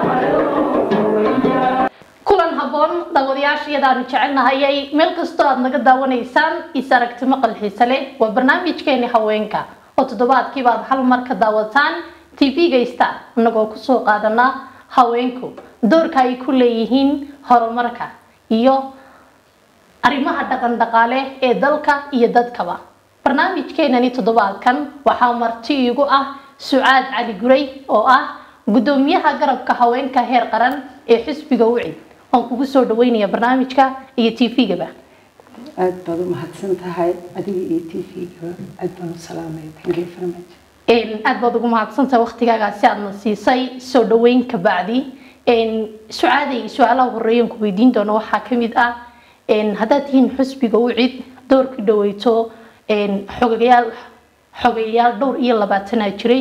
kulan habboon daawadayaashayadaanu jecelnahayay meel kastoo aad naga daawanaysaan is aragti maqal xiise leh waa barnaamijkeeni haweenka oo toddobaadkiiba aad hal mar ka daawataan tv-ga star inagoo kusoo qaadana haweenku doorka ay ku leeyihiin horumarka iyo arrimaha dhaqan dhaqaale ee dalka iyo dadkaba barnaamijkeenani toddobaadkan waxaa marti iigu ah sucaad cali guray oo ah gudoomiyaha garabka haweenka heer qaran ee xisbiga wicid waan kugu soo dhaweynaya barnaamijka iyo tv-gaba aad baad u mahadsan tahay adiga iyo t v-gaba aad baan u salaamay thank you very much aad baad ugu mahadsantahay waqtigaaga si aadna siisay soo dhaweyn kabacdi sucaaday su-aalaha horeeyan ku weydiin doono waxaa kamid ah haddaad tihiin xusbiga wicid doorkii dhaweyto xogayaal xogayaal dhowr iyo labaatanaa jiray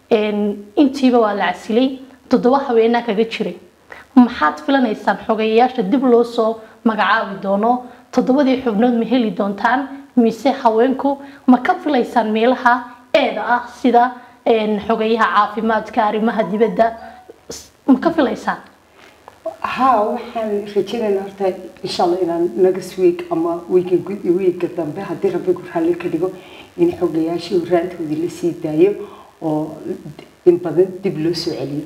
intiiba waa la casilay toddoba haweenaa kaga jiray maxaad filanaysaan xogayayaasha dib loo soo magacaabi doono toddobadii xubnood ma heli doontaan mise haweenku ma ka filaysaan meelaha eeda ah sida xogayaha caafimaadka arrimaha dibadda ma ka filaysaan haa waxaan rajaynaynaa horta insha allah inaan next week ama wiiga wiiga dambe haddii rabbigu raalli ka dhigo in xogayaashii horaantoodii la sii daayo oo in badan dib loo soo celiyo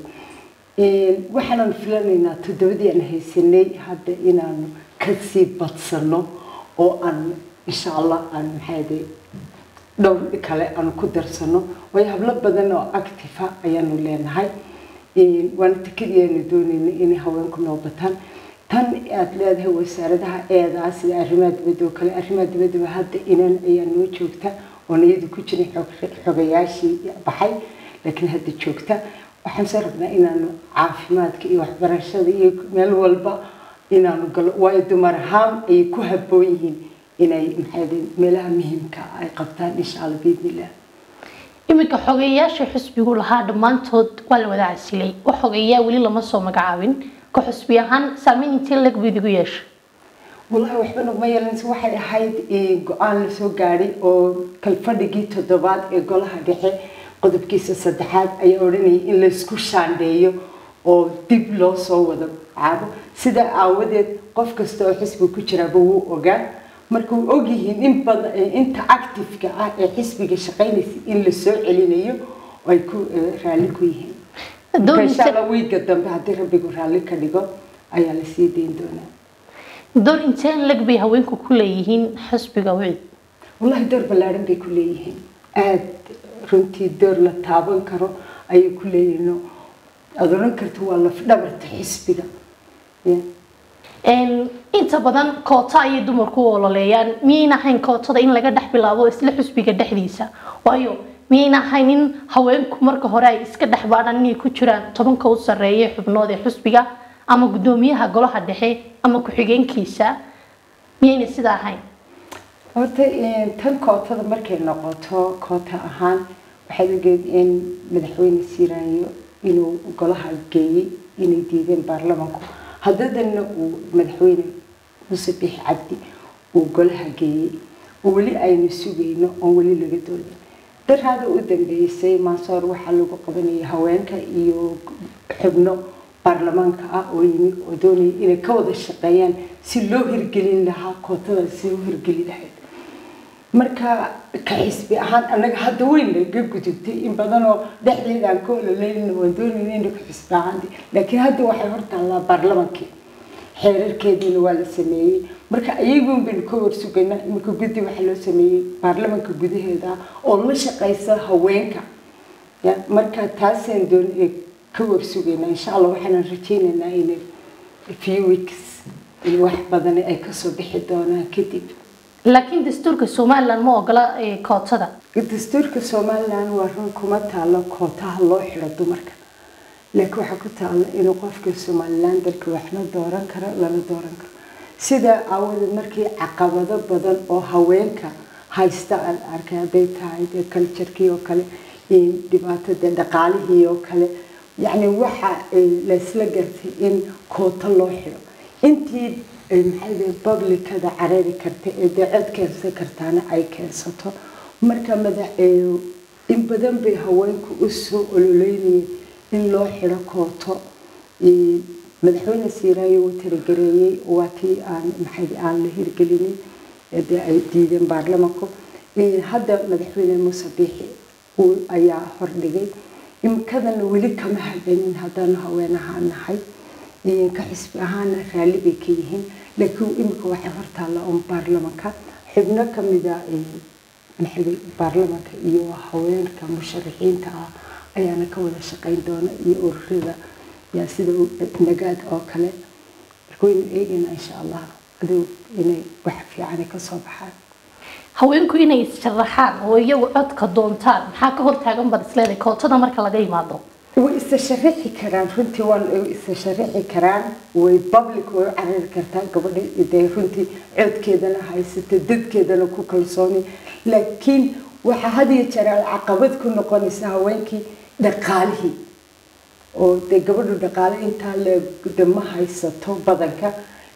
waxaanan filanaynaa toddobadii aan haysanay hadda inaanu kasii badsano oo aan insha allah aan maxaade dhowr kale aanu ku darsano waayo hablo badan oo actifa ayaanu leenahay waana tikadii aanu doonayna inay haweenku noo bataan tan aad leedahay wasaaradaha eedaa sida arrimaha dibadda oo kale arrimaha dibaddaba hadda inan ayaa noo joogta oon iyadu ku jirin xogayaashii baxay laakiin hadda joogta waxaan soo rabnaa inaanu caafimaadka iyo waxbarashada iyo meel walba inaanu galo waayo dumar ahaan ayay ku habboon yihiin inay maxaade meelaha muhiimka ay qabtaan insha allah biidnillah iminka xogeeyayaasha xusbigu lahaa dhammaantood waa la wada casilay wax xogeeyaa weli lama soo magacaabin ka xusbi ahaan saameyn intee lag buu idigu yeeshay walahi waxba naguma yeelanaysa waxay ahayd go-aan lasoo gaadhay oo kalfadhigii toddobaad ee golaha dhexe qodobkiisa saddexaad ayaa odhanayay in laysku shaandheeyo oo dib loo soo wada caabo sidaa aawadeed qof kasta oo xisbiga ku jiraaba wuu ogaa marka way ogyihiin in badan inta actifeka ah ee xisbiga shaqaynaysa in la soo celinayo oo ay ku raalli ku yihiin insha allah wiiga dambe haddii rabbigu raalli ka dhigo ayaa la sii dayn doonaa door intee lag bay haweenku ku leeyihiin xisbiga wicid wallahi door ballaaran bay ku leeyihiin aada runtii door la taaban karo ayay ku leeyihiin aada odhan karta waa lafdhabarta xisbiga inta badan koota ayay dumarku u ololeeyaan miyayna ahayn kootada in laga dhex bilaabo isla xusbiga dhexdiisa waayo miyayna ahayn in haweenku marka hore ay iska dhex baadhaan inay ku jiraan tobanka u sarreeya xubnood ee xusbiga ama guddoomiyaha golaha dhexe ama ku-xigeenkiisa miyayna sidaa ahayn horta tan kootada markay noqoto koota ahaan waxaad ogeed in madaxweyne siiraayo inuu golaha geeyey inay diideen baarlamanku haddadana uu madaxweyne muuse bixi cabdi uu golaha geeyey oo weli aynu sugayno oon weli laga doonin daraada u dambeysay maasoor waxaa lagu qabanayay haweenka iyo xubno baarlamaanka ah oo yimi oo doonaya inay ka wada shaqeeyaan si loo hirgelin lahaa kootada si loo hirgeli lahayd marka ka xisbi ahaan annaga hadda weyn laga gudubtay in badan oo dhexdeeda aan ka ololeyna waan doonayna inay ku xisbi ahaanti laakiin hadda waxay hortaallaa baarlamankii xeerarkeediina waa la sameeyey marka ayagun baynu ka warsugaynaa iminka guddi waxaa loo sameeyey baarlamanka gudaheeda oo la shaqaysa haweenka ya marka taasaan doon ka warsugaynaa insha allah waxaanan rajaynaynaa inay few weeks in wax badan ay kasoo bixi doonaan kadib laakiin dastuurka somalilan ma ogola kootada dastuurka somalilan waa run kuma taalo kootaha loo xidho dumarka laakiin waxaa ku taalo inuu qofka somalilan dalka waxna dooran karo lana dooran karo sidaa aawadeed markii caqabado badan oo haweenka haysta aan arkay hadday tahay dee culturekii oo kale dhibaatada dhaqaalihii oo kale yacni waxa laysla gartay in kooto loo xidho intii maxaa publicada carari karta ee dee cod keensan kartaana ay keensato marka madax in badan bay haweenku u soo ololeynayeen in loo xidho kooto madaxweyne siiraayo uu tirigareeyey waa tii aan maxay aan la hirgelinin dee ay diideen baarlamanku hadda madaxweyne muuse biixi uu ayaa hordhigay imikadana weli kama hadanin haddaanu haweenaha nahay ka xisbi ahaana raalli bay ka yihiin laakiin imika waxay hortaalla un baarlamanka xubno kamida maxay baarlamanka iyo haweenka musharaxiinta ah ayaana ka wada shaqayn doona iyo ururada yaa sida nagaad oo kale marka waynu eegaynaa insha allah adigu inay wax fiican ka soo baxaan haweenku inay issharaxaan oo iyagu codka doontaan maxaa ka hortaagan bad isleedahay kootada marka laga yimaado way isa sharaxi karaan runtii waan isa sharaxi karaan way public way u carari kartaa gabadha dee runtii codkeedana haysata dadkeedana ku kalsooni laakiin waxaa had iyo jeer caqabad ku noqonaysa haweenkii dhaqaalihii oo dee gabadhu dhaqaale intaa le ma haysato badanka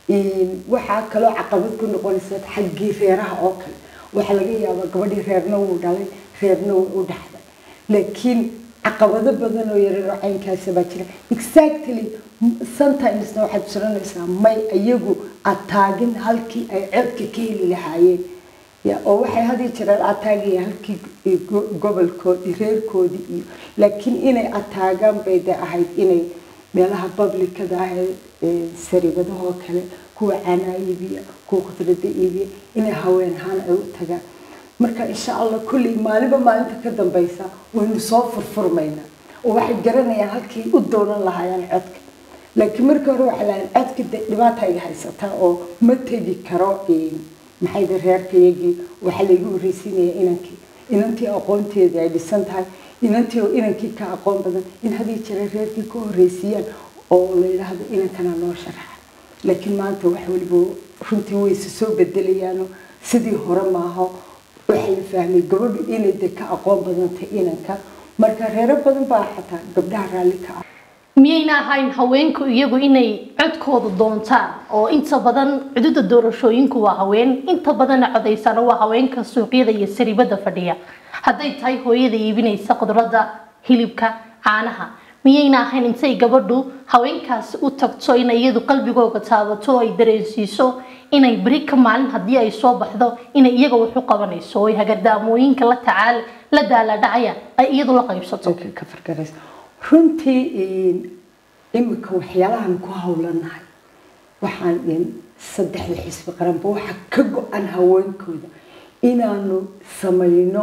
waxaa kaloo caqabad ku noqonaysa xaggii reeraha oo kale waxaa laga yaabaa gabadhii reerna wuu dhalay reerna wuu u dhaxday laakiin caqabado badan oo yareer oo caynkaasi baa jira exactly sometimesna waxaad suranaysaa may iyagu ataagin halkii ay codka ka heli lahaayeen oo waxay hadii jiraan ataagaya halkii gobolkoodii reerkoodii iyo laakiin inay ataagaan bay de ahayd inay meelaha publicada ah ee saribadahoo kale kuwa caanaa iibiya kuwa khudrada iibiya inay haween ahaan ay u tagaan marka insha allah kulley maalinba maalinta ka dambaysa waynu soo furfurmaynaa oo waxay garanayaan halkii u doonan lahaayaan codka laakiin markii hore waxay lahayn codka de dhibaata iga haysataa oo ma tegi karo maxay de reerkayagii waxaa laygu horreysiinaya inankii inantii aqoonteedii ay dhisan tahay inantii oo inankii ka aqoon badan in hadii jira reerkii ka horreysiiyaan oo la yidhaahdo inankana noo sharaxa laakiin maanta wax waliba runtii wayse soo bedelayaano sidii hore maaho waxaa la fahmay gabadhu inay de ka aqoon badantay inanka marka reero badan baa xataa gabdhaha raalli ka ah miyayna ahayn haweenku iyagu inay codkooda doontaan oo inta badan cududa doorashooyinku waa haween inta badanna codaysana waa haweenka suuqyada iyo saribada fadhiya hadday tahay hooyada iibinaysa khudradda hilibka caanaha miyayna ahayn intay gabadhu haweenkaasi u tagto inay iyadu qalbigooga taabato oo ay dareensiiso inay beri ka maalin haddii ay soo baxdo inay iyaga wax u qabanayso oo ay hagadaamooyinka la tacaal la daaladhacayaan ay iyadu la qaybsato ka fargaraysa runtii imika waxyaalahan ku howlanahay waxaan saddexda xisbi qaranba waxa ka go-an haweenkooda inaanu samayno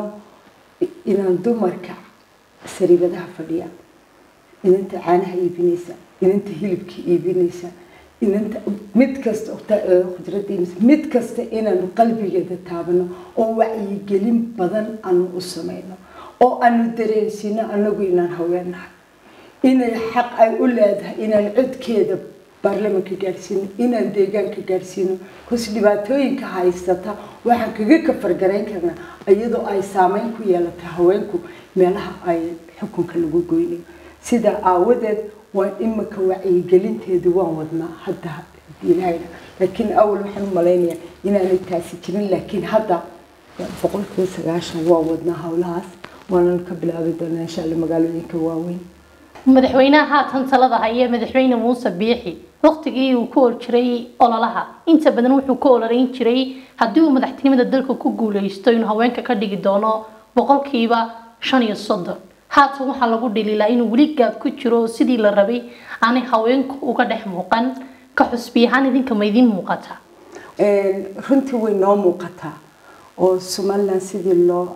inaan dumarka sariibadaha fadhiya inanta caanaha iibinaysa inanta hilibka iibinaysa inanta mid kasta khudradda iibinaysa mid kasta inaanu qalbigeeda taabano oo wacyigelin badan aanu u samayno oo aanu dareensiino anagu inaan haweenahay inay xaq ay u leedahay inaan codkeeda baarlamanka gaadhsiino inaan deegaanka gaadhsiino kus dhibaatooyinka haysata waxaan kaga kafargarayn karnaa iyadoo ay saameyn ku yeelatay haweenku meelaha ay xukunka lagu goynayo sidaa aawadeed waa imika wacyigelinteedu waan wadnaa hadda ilahayna laakiin awal waxaan u malaynayaa inaanay taasi jirin laakiin hadda boqolkiiba sagaashan waa wadnaa howlahaas waanan ka bilaabi doonaa insha alla magaalooyinka waaweyn madaxweynaha haatan talada haya madaxweyne muuse biixi waqtigii uu ku ol jiray ololaha inta badan wuxuu ku ololeyn jiray haddii uu madaxtinimada dalka ku guuleysto inuu haweenka ka dhigi doono boqolkiiba shan iyo soddon haatan waxaa lagu dhaliilaa inuu weli gaab ku jiro sidii la rabay aanay haweenku uga dhex muuqan ka xusbi ahaan idinka ma idiin muuqataa runtii way noo muuqataa oo somalilan sidii loo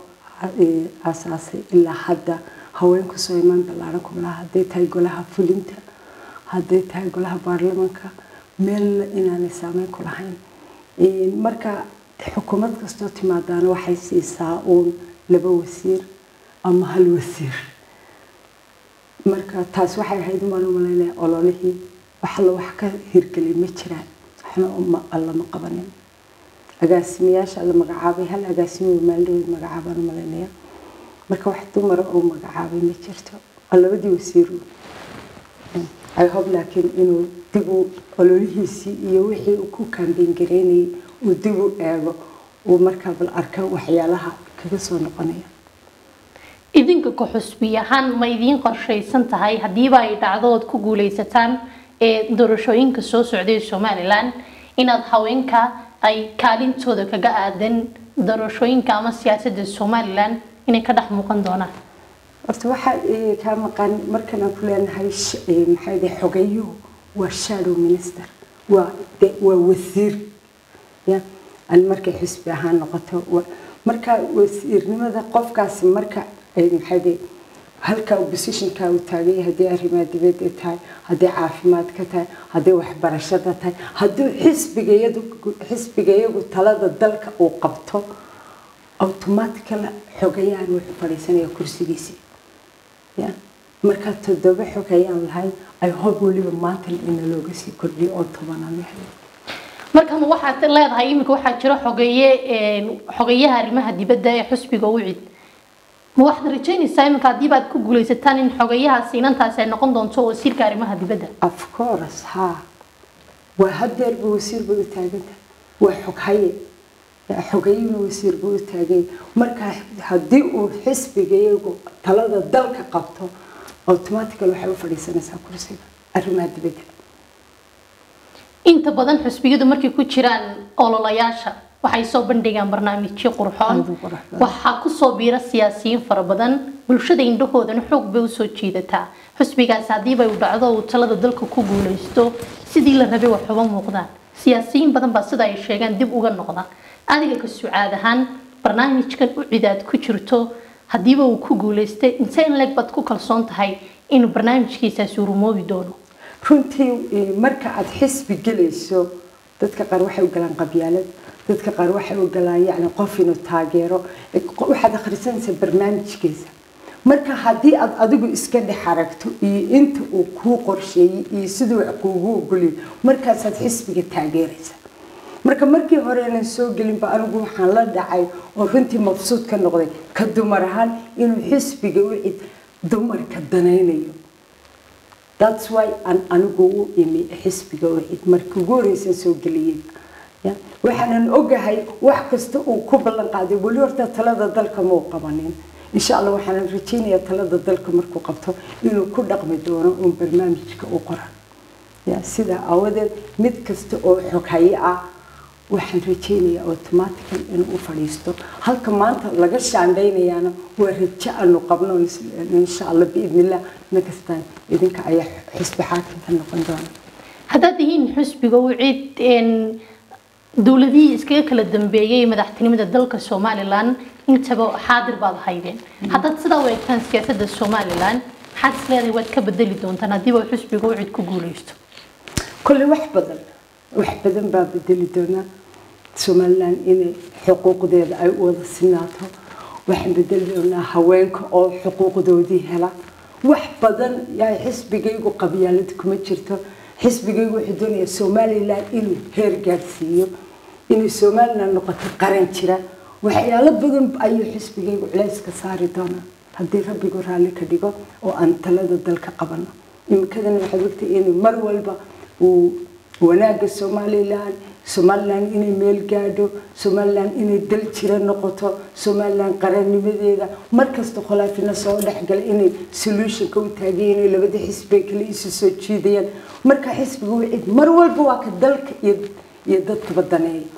aasaasay ilaa hadda haweenku soo imaan ballaaran ku malaha hadday tahay golaha fulinta hadday tahay golaha baarlamanka meelna inaanay saameyn ku lahayn marka xukuumad kastoo timaadaana waxay siisaa uun laba wasiir ama hal wasiir marka taas waxay ahayd umaan u malaynaya ololihii wax alla wax ka hirgelay ma jiraan waxna allama qabanin agaasimayaasha la magacaabay hal agaasimo maaldhaweyd magacaabaan u malaynaya marka wax dumara oo magacaabay ma jirto waa labadii wasiiru i hope laakiin inuu dib u ololihiisii iyo wixii uu ku kaambeyn gareynayay uu dib u eego uu markaa bal arka waxyaalaha kaga soo noqonaya idinka ka xusbi ahaan ma idiin qorshaysan tahay haddiiba ay dhacdo ood ku guuleysataan ee doorashooyinka soo socday somalilan inaad haweenka ay kaalintooda kaga aadan doorashooyinka ama siyaasadda somalilan inay ka dhex muuqan doonaan horta waxaa eh, kaa maqan markan aan ku leenahay sh- eh, maxaa yidhaha xogayuhu waa shadow minister waa de- waa wasiir ya aan markay xisbi ahaan noqoto wa- marka wasiirnimada qofkaasi marka eh, maxaa yidhaha halka oppositionka uu taagan yahay haddii arrimaha dibadda tahay haddii caafimaadka tahay haddii waxbarashada tahay haddii xisbigayadu xisbigayagu talada dalka uu qabto automatically xogayahan wuxuu fadhiisanaya kursigiisii ya markaa toddoba xog ayaan lahayn ay hob weliba maanta ina looga sii kordhiyo oo tobanaan yahay markan waxaad leedahay iminka waxaa jira xogeeye een, xogeyaha arrimaha dibadda ee xusbiga ucid ma waxaad rajaynaysaa iminka haddii baad ku guuleysataan in xogeyahaasi inantaasi ay noqon doonto wasiirka arrimaha dibadda of course ha waa hadeerba wasiir bay u taagan tahay waa xoghaye xogayuna wasiir buu u taagay markaa haddii uu xisbigayagu talada dalka qabto automatically waxay u fadhiisanaysaa kursiga arrimaha dibadda inta badan xusbiyadu markay ku jiraan ololayaasha waxay soo bandhigaan barnaamijyo qurxoon Aad u qurux badan. waxaa kusoo biira siyaasiyiin fara badan bulshada indhahoodana xoog bay usoo jiidataa xusbigaasi haddiiba uu dhacdo uu talada dalka ku guuleysto sidii la rabay wax uga muuqdaan siyaasiyiin badan baa sida ay sheegaan dib uga noqda adiga ka sucaad ahaan barnaamijkan u cidaad ku jirto haddiiba uu ku guuleystay intee in leeg baad ku kalsoon tahay inuu barnaamijkiisaasi urumoobi doono runtii eh, marka aad xisbi gelayso dadka qaar waxay u galaan qabyaalad dadka qaar waxay u galaan yacni qof inuu taageero eh, qo- waxaad akhrisanaysaa barnaamijkiisa marka haddii aad adigu iska dhex aragto iyo inta uu kuu qorsheeyey iyo siduu wax kuugu ogoliyay markaasaad xisbiga taageeraysa marka markii hore aanan soo gelinba anigu waxaan la dhacay oo runtii mabsuud ka noqday ka dumar ahaan inuu xisbiga u cid dumarka danaynayo that's why aan anigu u imi xisbiga u cid markii ugu horeysan soo geliyey ya waxaanan ogahay wax kasta uu ku ballan qaaday weli horta talada dalka ma u qabanin insha allah waxaanan rajaynayaa talada dalka markuu qabto inuu ku dhaqmi doono uun barnaamijka u qoran ya sidaa aawadeed mid kasta oo xoghaye ah waxaan rajaynayaa automatical inuu u fadhiisto halka maanta laga shaandhaynayaana waa rajo aanu qabno insha allah biidnillah nakastaan idinka ayaa xisbi xaakimka noqon doona haddaad tihiin xusbiga u cid een, dowladihii iskaga kala dambeeyay madaxtinimada dalka somalilan intaba xaadir baad haydeen haddaad sidaa u eegtaan siyaasadda somalilan maxaad is leedahay waad ka bedeli doontaan haddiiba xusbiga u cid ku guuleysto كل واحد بدل واحد بدل باب بدل دونا سومالان إن حقوق ذي أي وضع سناته واحد بدل دونا هوانك أو حقوق ذودي هلا واحد بدل يا حسب جيجو قبيلتكم تشرتو حسب جيجو حدوني سومالي لا إنه هير جالسيو إنه سومالنا نقطة قرن ترى وحيالا بدل أي حسب جيجو علاس كساري دونا هدي ربي قرالي كديجو وأنت لدى دلك قبلنا يمكن waxaad ogtay in mar walba uu wanaaga somalilan somalilan inay meel gaadho somalilan inay dal jira noqoto somalilan qarannimadeeda markasta khilaafina soo dhexgala inay solutionka u taageen inay labada xisbi kale isu soo jiidayaan marka xisbiga wicid mar walba waa ka dalka iyo iyo dadkaba daneeya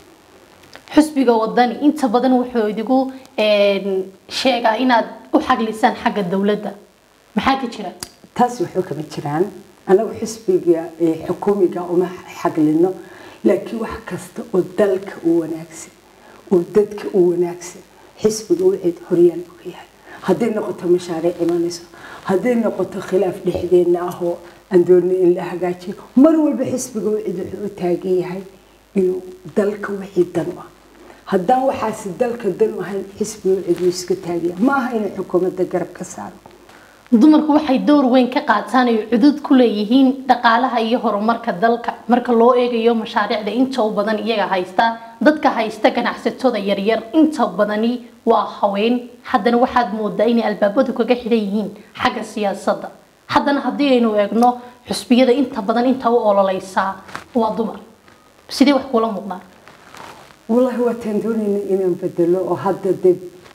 xusbiga wadani inta badan wuxuu idigu een, sheegaa inaad u xaglisaan xagga dowladda maxaa ka jira taas waxba kama jiraan anagu xisbiga ee xukuumiga uma xaglino laakiin wax kasta oo dalka u wanaagsan oo dadka u wanaagsan xisbiga wixii horyaan uga yahay hadday noqoto mashaariic imanayso hadday noqoto khilaaf dhexdeena ah oo aan doonay in la hagaajiyo mar walba xisbiga wixii wuxuu u taagan yahay inuu dalka wixii dan u ah haddaan waxaasi dalka dan u ahayn xisbiga wixii wuu iska taagaya ma aha inuu xukuumadda garab ka saaro dumarku waxay door weyn ka qaataan ay cudud ku leeyihiin dhaqaalaha iyo horumarka dalka marka loo eegayo mashaariicda inta u badan iyaga haysta dadka haysta ganacsatada yaryar inta badani waa haween haddana waxaad moodaa inay albaabadu kaga xidhan yihiin xagga siyaasadda haddana haddii aynu eegno xusbiyada inta badan inta u ololeysaa waa dumar sidee wax kula muuqdaan والله waa taan doonayna inaan bedelo oo hadda dee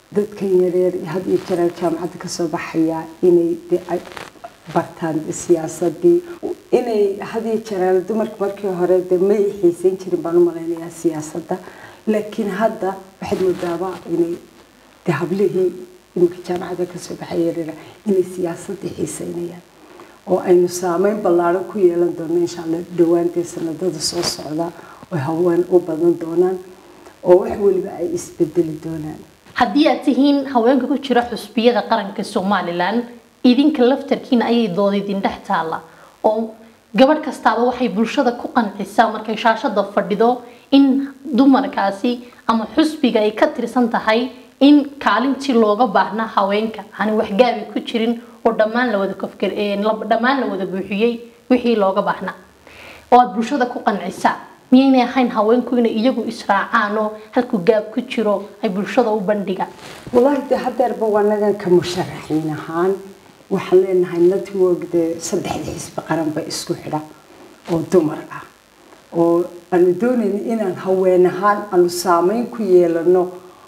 dadkan yareer had iyo jeer jaamacadda kasoo baxaya inay de ay bartaan siyaasadii inay had iyo jeer dumarka markii hore de may xiisayn jirin baan u malaynayaa siyaasadda laakiin hadda waxaad moodaaba inay de hablihii iminka jaamacadda kasoo baxaya yareera inay siyaasadii xiisaynayaan oo aynu saameyn ballaaran ku yeelan doono insha allah dhawaantee sanadada soo socda oo haween u badan doonaan oo wax weliba ay isbedeli doonaan haddii aad tihiin haweenka ku jira xusbiyada qaranka somalilan idinka laftarkiina ayay dood idin dhex taalla oo gabadh kastaaba waxay bulshada ku qancisaa markay shaashada fadhido in dumarkaasi ama xusbiga ay ka tirsan tahay in kaalintii looga baahnaa haweenka aan waxgaabi ku jirin oo dhammaan la wada kofkar dhammaan la wada buuxiyey wixii looga baahnaa oo aad bulshada ku qancisaa miyaynay ahayn haweenku inay iyagu israacaan oo halku gaab ku jiro ay bulshada u bandhigaan wallaahi de hadeerba waa nagan ka musharaxiin ahaan waxaan leenahay network dee saddexda xisbi qaranba isku xidha oo dumar ah oo aanu doonayna inaan haween ahaan aanu saameyn ku yeelano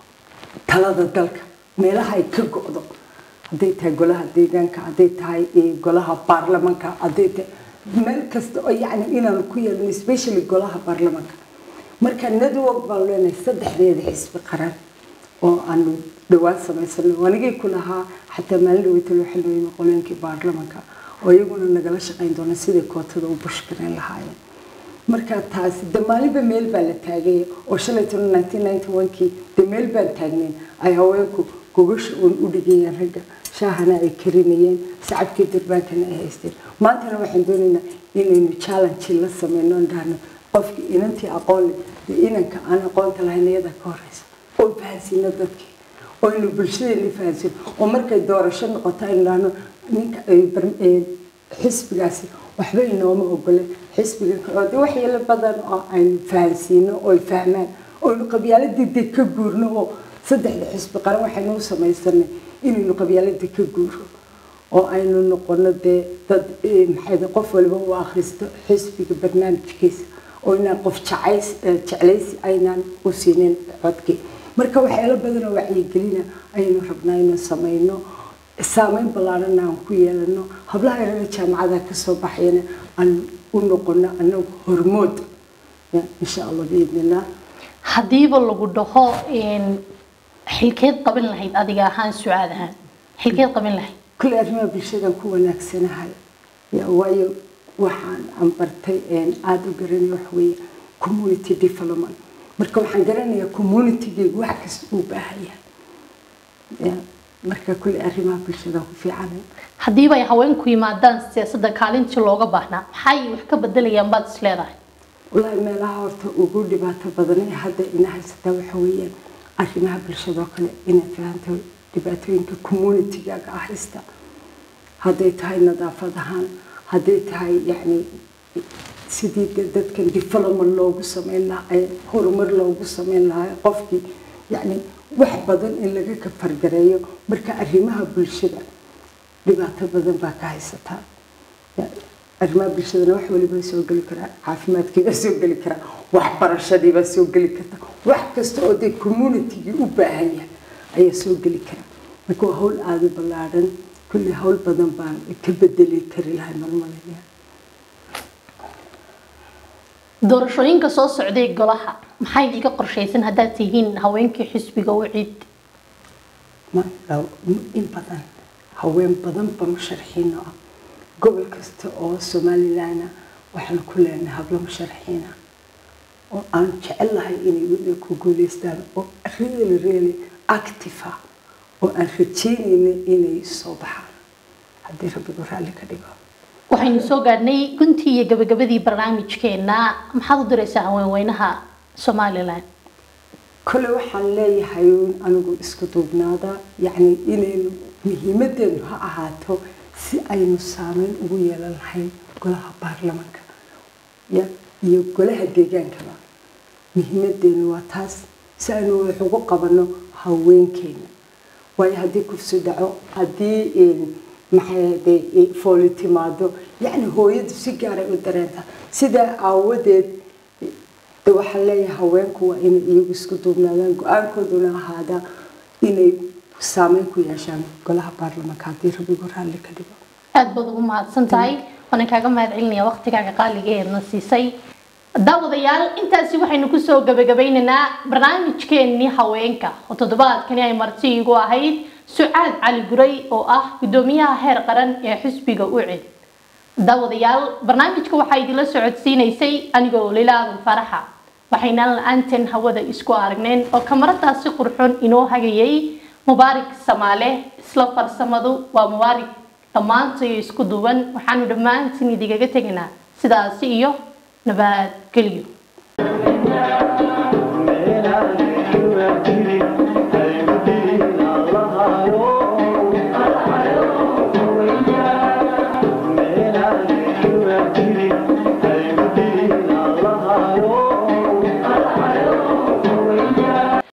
talada dalka meelaha ay ka go-do hadday tahay golaha deegaanka hadday tahay golaha baarlamanka hadday tahay meel kasta oo yacni inaanu ku yeelano especially golaha baarlamanka marka network baan leenahay saddexdeeda xisbi qaran oo aanu dhawaan samaysano anigay ku lahaa xataa maalin dhaweytalo waxaa loo yimi qoleenkii baarlamanka oo iyaguna nagala shaqayn doona sidai kootada u bushgareyn lahaayeen marka taasi de maalinba meel baa la taagay oo shalay toban nineteen ninety one kii de meel baan taagnayn ay haweenku gogasha uun u dhigayeen ragga shaahana ay karinayeen sacabkii durbaankana ay haysteen maantana waxaan doonaynaa inaynu challenge la sameyno on dhahno qofkii inantii aqoon leh iyo inanka aan aqoonta lahayn iyada ka horeysa oo fahansiino dadkii oo aynu bulshadeena fahansiino oo markay doorasho noqoto aynu dhahno ninka xisbigaasi waxba inooma ogole xisbiga kale oo de waxyeelo badan oo aynu fahansiino oo ay fahmaan oo aynu qabyaaladii de ka guurno oo saddexda xisbi qaran waxaynu u samaysanay inaynu qabyaaladii ka guuro oo aynu noqono dee dad maxay qof waliba u akhristo xisbiga barnaamijkiisa oo inaan qof jacays jeclaysi aynaan u siinin codkii marka waxyaalo badan oo wacyigelina ayaynu rabnaa inaan samayno saameyn ballaarana aan ku yeelano hablaha yarada jaamacadaha kasoo baxayana aan u noqono anagu hormood insha allah biidnillah haddiiba lagu dhaho xilkeed qaban lahayd adiga ahaan sucaad ahaan xilkeed qaban lahayd kule arrimaha bulshadan ku wanaagsanahay waayo waxaan aan bartay aada u garanay wax weeye community development marka waxaan garanayaa communitygeygu wax kasta uu baahan yahay marka kule arrimaha bulshada ku fiican haddiiba ay haweenku yimaadaan siyaasadda kaalintii looga baahnaa maxay wax ka bedelayaan baad is leedahay wallaahi meelaha horta ugu dhibaato badan ee hadda ina haysataa waxa weeyaan arrimaha bulshada oo kale inaad fahanto dhibaatooyinka communitygaaga ah haysta hadday tahay nadaafad ahaan hadday tahay yacni sidii dadkan development loogu sameyn lahaa horumar loogu sameyn lahaa qofkii yacni wax badan in laga kafargareeyo marka arrimaha bulshada dhibaato badan baa ka haysataa arrimaha bulshadana wax waliba soo geli karaa caafimaadkii baa soo geli karaa waxbarashadii baa soo geli karta wax kasta oo dee communitygii u baahan yahay ayaa soo geli karaa marka waa hawl aada ballaadhan kulli hawl badan baan ka bedeli kari lahay malmalaya doorashooyinka soo socday golaha maxay iga qorshaysan haddaad tihiin haweenkii xisbiga u cid in badan haween badanba musharaxiino ah gobol kasta oo somalilandna waxaan ku leenahay hablo musharaxiina oo aan jecel lahay inay weliba ku guuleystaan oo really really active ah oo aan rajeynayna inay soo baxaan haddii rabbigu raalli ka dhigo waxaynu soo gaadhnay guntii iyo gabagabadii barnaamijkeena maxaad u diraysaa haweenweynaha somalilan kole waxaan leeyahay anigu isku duubnaada yacni inaynu muhiimadeenu ha ahaato si aynu saameyn ugu yeelan lahayn golaha baarlamanka ya iyo golaha deegaankaba muhiimadeenu waa taas si aynu wax ugu qabano haweenkeena waayo haddii kufsi dhaco haddii maxay fooli timaado yacni hooyadu si gaaray u dareentaa sidaa aawadeed de waxaan leeyahay haweenku waa inay iyagu isku duubnaadaan go-aankooduna ahaada inay saameyn ku yeeshaan golaha baarlamaanka haddii rabigu raalli ka dhigo aad baad ugu mahadsan tahay waana kaaga mahad celinaya waqtigaaga qaaliga ee na siisay daawadayaal intaasi waxaynu kusoo gabagabeynaynaa barnaamijkeennii haweenka oo toddobaadkani ay marti igu ahayd sucaad cali guray oo ah guddoomiyaha heer qaran ee xisbiga ucid daawadayaal barnaamijka waxaa idinla socodsiinaysay anigoo lilaadan faraxa waxaynaan la-aanteen hawada isku aragneen oo kamaradaasi qurxoon inoo hagayay mubaarik samaale isla farsamadu waa mubaarik dhammaantayo isku duwan waxaanu dhammaantiin idigaga tegaynaa sidaasi iyo nabadgelyo Hey,